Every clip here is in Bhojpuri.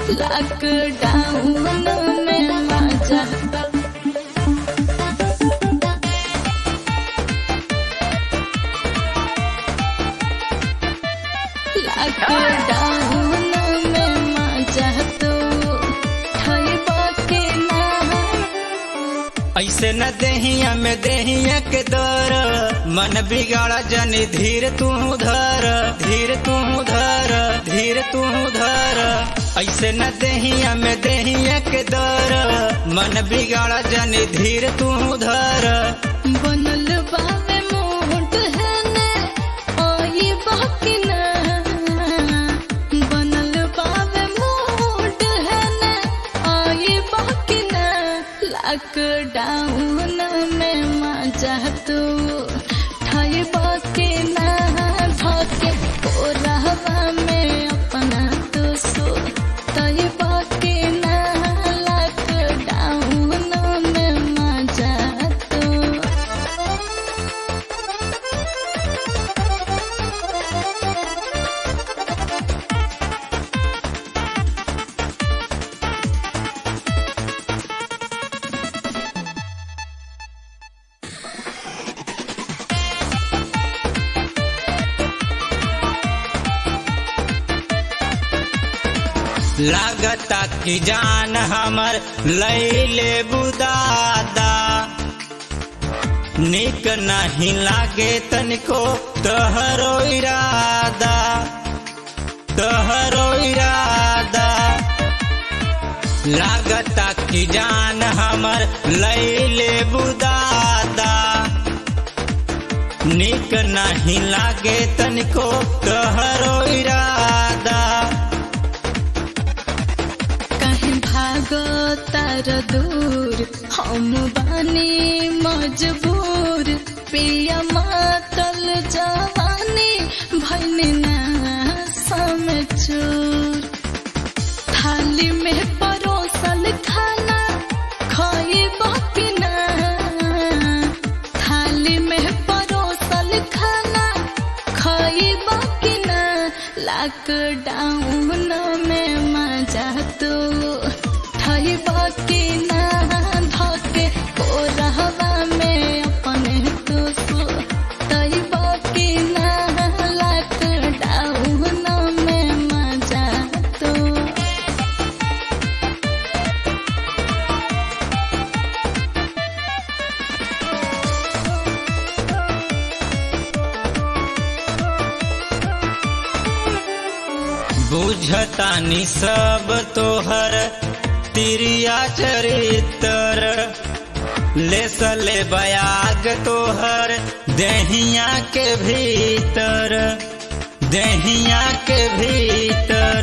लॉकडाउन में मजा लॉकडाउन में मजा तो खइबा के ना ऐसे न देहिया में देहिया के दर मन बिगाड़ा जनी धीर तू धर धीर तू धर धीर तू धर ऐसे न देहिया में देहिया के दर मन बिगाड़ा जनी धीर तू धर बनल बावे मोट है ने ओई बाकी ना बनल बावे मोट है ने ओई बाकी ना लॉकडाउन में मजा तू ठाई बाकी ना धके कोरहवा में अपना तो सो तई बाकी ना लॉकडाउन में मजा तू लागता की जान हमर लैले बुदादा निक नहीं लागे तनिको तहरो इरादा तहरो इरादा लागता की जान हमर लैले बुदादा निक नहीं लागे तनिको तहरो इरादा कहीं भागो तार दूर हम बानी मजबूर पिया मातल जवानी भैनी ना समचूर थाली में परोसल खाना खोई बाकी ना थाली में परोसल खाना खोई बाकी ना लॉकडाउन में मजा तो ठही बाकी ना धके कोरहवा में अपने तो सो तही बाकी ना लॉकडाउन में मजा तो बुझतानी सब तोहर तिरिया चरित्र ले सले बयाग तोहर देहिया के भीतर देहिया के भीतर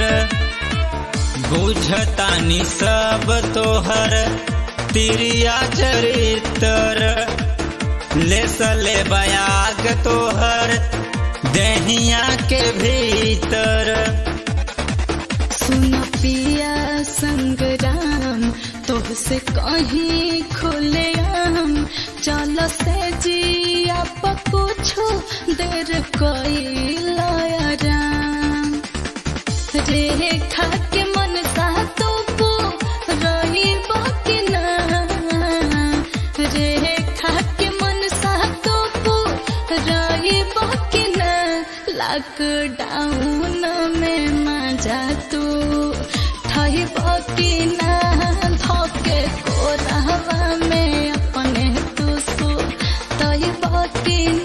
बुझतानी सब तोहर तिरिया चरित्र ले सले बयाग तोहर देहिया के भीतर सुन पिया संग्राम तोहसे कहीं खुले आम चल से जिया कुछो देर कोई राम रेखा के मन सा तो पू रही बाकी ना रेखा के मन सा तो पू रही बाकी ना लॉकडाउन में मजा तू ठही बाकी ना धोके कोरहवा में अपने तू सो तही बाकी